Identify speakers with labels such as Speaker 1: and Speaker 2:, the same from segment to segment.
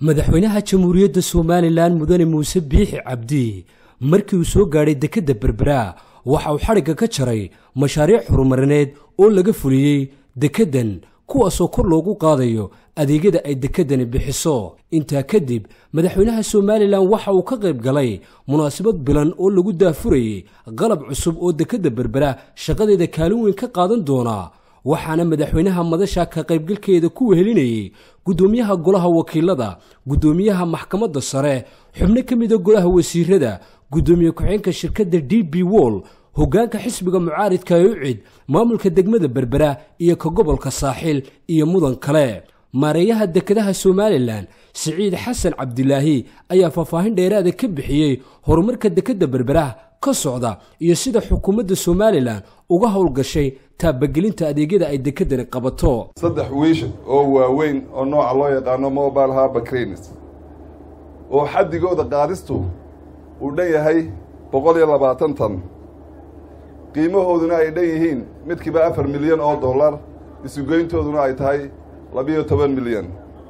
Speaker 1: madaxweynaha jamhuuriyadda somalilan mudane muuse biixi cabdi markii uu soo gaadhay dekedda berbera waxa uu xadhigga ka jaray mashaariic horumarineed oo laga fuliyey dekeddan kuwaasoo kor loogu qaadayo adeegyada ay dekeddani bixiso intaa kadib madaxweynaha somalilan waxa uu ka qayb galay munaasabad bilan oo lagu daafurayey qalab cusub oo dekedda berbera shaqadeeda kaalin weyn ka qaadan doona waxaana madaxweynaha madasha ka qaybgalkeeda ku wehelinayey guddoomiyaha golaha wakiilada guddoomiyaha maxkamadda sare xubno ka mida golaha wasiirada guddoomiye ku-xeenka shirkadda d b wol hoggaanka xisbiga mucaaridka ee ucid maamulka degmada berbera iyo ka gobolka saaxiil iyo mudan kale maareeyaha dekedaha somalilan siciid xasan cabdilaahi ayaa faahfaahin dheeraada ka bixiyey horumarka dekedda berbera ka socda iyo sida xukuumadda somalilan uga howlgashay taabagelinta adeegyada ay dekeddani qabato
Speaker 2: saddex wiish oo waaweyn oo nooca loo yaqaano mobile harbour cranes oo xaddigooda qaadistu uu dhan yahay boqol iyo labaatan tan qiimahooduna ay dhan yihiin midkiiba afar milyan oo dollar isugeyntooduna ay tahay labiyo toban milyan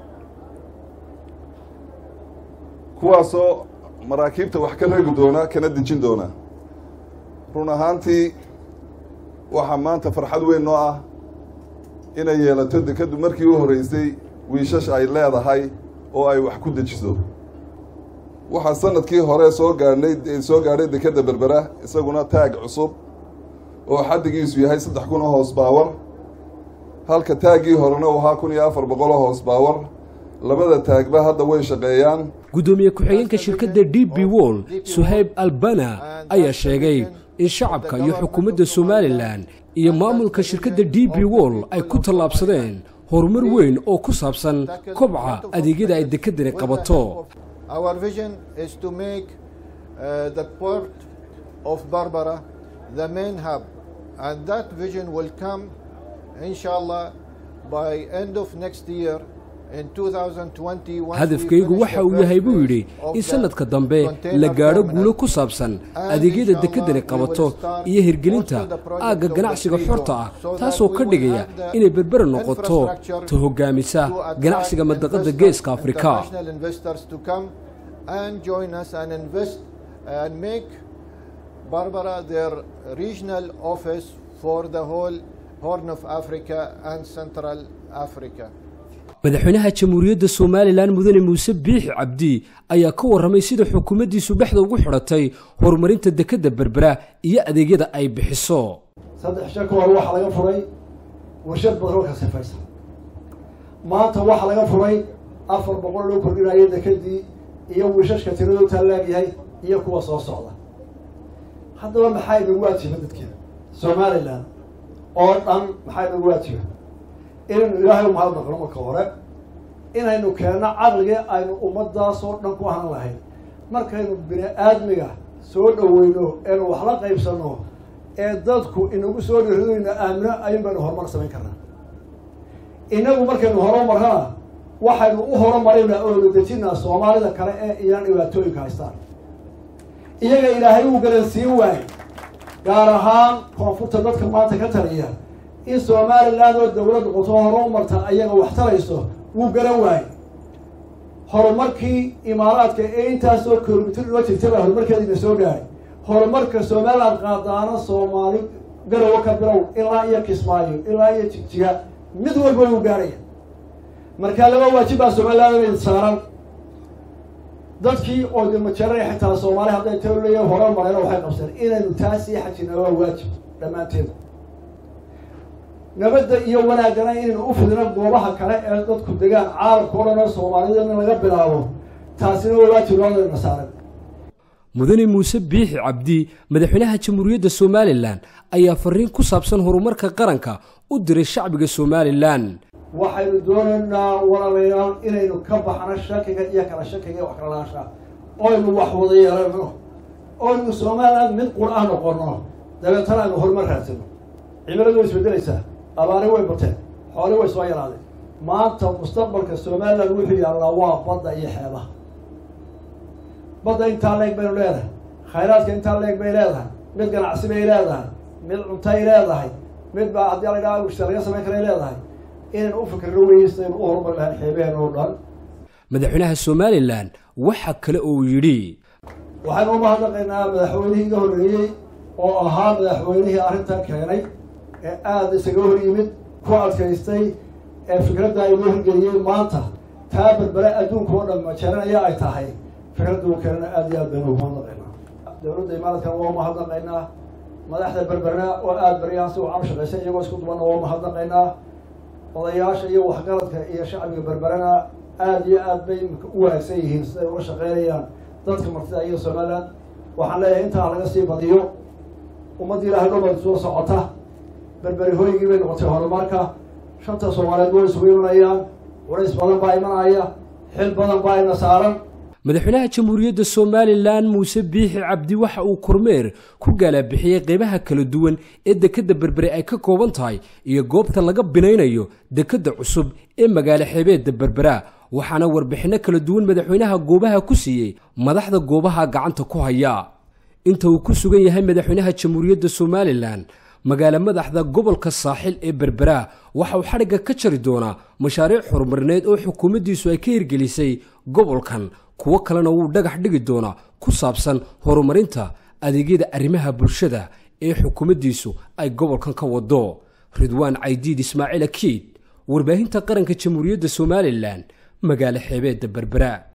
Speaker 2: kuwaasoo maraakiibta wax ka regi doona kana dejin doona run ahaantii waxaa maanta farxad weyn noo ah inay yeelato dekeddu markii u horreysay wiishash ay leedahay oo ay wax ku dejiso waxaa sanadkii hore soo gaadhnay soo gaadhay dekedda berbera isaguna taag cusub oo xaddigiisu yahay saddex kun oo hoos baawar halka taaggii horena uu ahaa kun iyo afar boqol oo hoos baawar labada taagba hadda way shaqeeyaan
Speaker 1: guddoomiye ku-xigeenka shirkadda d b wol suhayb albana ayaa sheegay in shacabka iyo xukuumadda somalilan iyo maamulka shirkadda d b wol ay ku tallaabsadeen horumar weyn oo ku saabsan kobca adeegyada ay dekeddani qabato
Speaker 3: Our vision is to make uh, the port of Barbara the main hub, and that vision will come, inshallah, by end of next year. In 2020, once we
Speaker 1: hadafkaygu
Speaker 3: finish
Speaker 1: waxa
Speaker 3: the
Speaker 1: uu
Speaker 3: first
Speaker 1: yahay buu
Speaker 3: phase
Speaker 1: yidhi
Speaker 3: of
Speaker 1: in
Speaker 3: the
Speaker 1: sannadka dambe
Speaker 3: container
Speaker 1: la gaadho
Speaker 3: terminal.
Speaker 1: guulo ku saabsan
Speaker 3: And
Speaker 1: adeegyada
Speaker 3: inshallah,
Speaker 1: dekeddani
Speaker 3: we will
Speaker 1: qabato
Speaker 3: start
Speaker 1: iyo hirgelinta
Speaker 3: also the project
Speaker 1: aagga
Speaker 3: of the
Speaker 1: ganacsiga
Speaker 3: free
Speaker 1: xorta
Speaker 3: zone,
Speaker 1: ah
Speaker 3: so that
Speaker 1: taasoo
Speaker 3: we
Speaker 1: ka
Speaker 3: will
Speaker 1: dhigaya
Speaker 3: have the
Speaker 1: inay berbera noqoto
Speaker 3: infrastructure
Speaker 1: ta hoggaamisa
Speaker 3: to attract
Speaker 1: ganacsiga madaqadda
Speaker 3: investors,
Speaker 1: geeska afrika
Speaker 3: international investors to come and join us and invest and make Barbara their regional office for the whole Horn of Africa and Central Africa.
Speaker 1: madaxweynaha jamhuuriyadda somalilan mudane muuse biixi cabdi ayaa ka warramay sida xukuumaddiisu dhexda ugu xidhatay horumarinta dekedda berbera iyo adeegyada ay bixiso
Speaker 4: saddex shan ka hor waxaa laga furay warshad batroolka sifaysa maanta waxaa laga furay afar boqol loo kordhinayo dekedii iyo wiishashka tiradoo taalaagyahay iyo kuwa soo socda haddaba maxaa inagu waajiba dadkeena somalilan oo dhan maxaa inagu waajiba inaynu ilaahay u mahad naqno marka hore inaynu keenno caqligii aynu ummadaasoo dhan ku ahaan lahayn markaynu bini aadmiga soo dhaweyno eenu wax la qaybsano ee dadku inagu soo dhiridayna aamino ayun baynu horumar samayn karnaa inagu markaynu horumarrana waxaynu u horumarina oonu dejinaa soomaalida kale ee iyaan dhibaatooyinka haystaan iyaga ilaahay uu garansiin waayey gaar ahaan koonfurta dadka maanta ka taliya in somaliland oo dawlad noqoto horumarta ayaga wax tarayso wuu garan waayey horumarkii imaaraadka ee intaasoo kilomitr loo jirtay baa horumarkeediina soo gaaray horumarka somaliland qaadaana soomaali garowo ka bilow ilaa iyo kismaayo ilaa iyo jigjiga mid walba wuu gaaraya marka laba waajib baa somaliland saaran dadkii oo de majaraya xitaa soomaali hadday taleya hore mareen waxay qabseen inaynu taa sii xajina waa waajib dhammaanteeda nabadda iyo wanaaggana inaynu u fidino goobaha kale ee dadku degaan caalamka o dhan oo soomaalida in laga bilaabo taasina waa waajib loodana saaran
Speaker 1: mudane muuse biixi cabdi madaxweynaha jamhuuriyadda somalilan ayaa fariin ku saabsan horumarka qaranka u diray shacbiga somalilan
Speaker 4: waxaynu doonaynaa walaalayaal inaynu ka baxno shakiga iyo kala shakiga iyo wax kala laasha oynu wax wada yeelano oynu somaliland mid qur ah noqono dabeetana aynu horumar raadsano cimiladu way isbedelaysaa abaari way bateen xooli way soo yaraadeen maanta mustaqbalka somaliland wuxuu yaallaa waa badda iyo xeebaha badda intaa leeg baynu leedahay khayraadka intaa leeg bay leedahay mid ganacsi bay leedahay mid cuntay leedahay mid baa haddii la idhaha laga samayn karay leedahay inaynu u fikirno weysta aynu u horumari lahayn xeebaheen oo dhan
Speaker 1: madaxweynaha somalilan waxa kale oo uu yidhi
Speaker 4: waxaynu u mahadnaqaynaa madaxweynihii iga horreeyey oo ahaa madaxweynihii arrintan keenay ee aada isaga hor yimid ku adkaystay ee fikradda inoo hirgeliyey maanta taa berbere adduunka oo dhan majeeranaya ay tahay fikradda uu keenana aada iyo aad baynu ugu mahadnaqaynaa dowladda imaaraadkan waa umahadnaqaynaa madaxda berberna oo aada baryahaasi u camshaqaysay iyagoo isku dubanna waa umahadnaqaynaa odayaasha iyo waxgaradka iyo shacbiga berberena aada iyo aad bay u wanaagsan yihiin siday uga shaqeynayaan dadka martida iyo somaliland waxaan leeyahay intaa laga sii badiyo ummadda ilaahay dhobad soo socota berberi hoygii bay noqotay horumarka shanta soomaaliyeed way isugu imanayaan warays badan baa imanaya xil badan baa ina saaran
Speaker 1: madaxweynaha jamhuuriyadda somalilan muuse biixi cabdi waxa uu kormeer ku gaalabixiyey qeybaha kala duwan ee dekedda berbere ay ka kooban tahay iyo goobta laga binaynayo dekedda cusub ee magaalo xeebeedda berbera waxaana warbixinno kala duwan madaxweynaha goobaha ku siiyey madaxda goobaha gacanta ku haya inta uu ku sugan yahay madaxweynaha jamhuuriyadda somalilan magaalo madaxda gobolka saaxil ee berbera waxa uu xadhigga ka jari doonaa mashaariic horumarineed oo xukuumaddiisu ay ka hirgelisay gobolkan kuwo kalena wuu dhagax dhigi doonaa ku saabsan horumarinta adeegyada arrimaha bulshada ee xukuumaddiisu ay gobolkan ka wado ridwaan caydiid ismaaciil akiid warbaahinta qaranka jamhuuriyadda somalilan magaalo xeebeedda berbera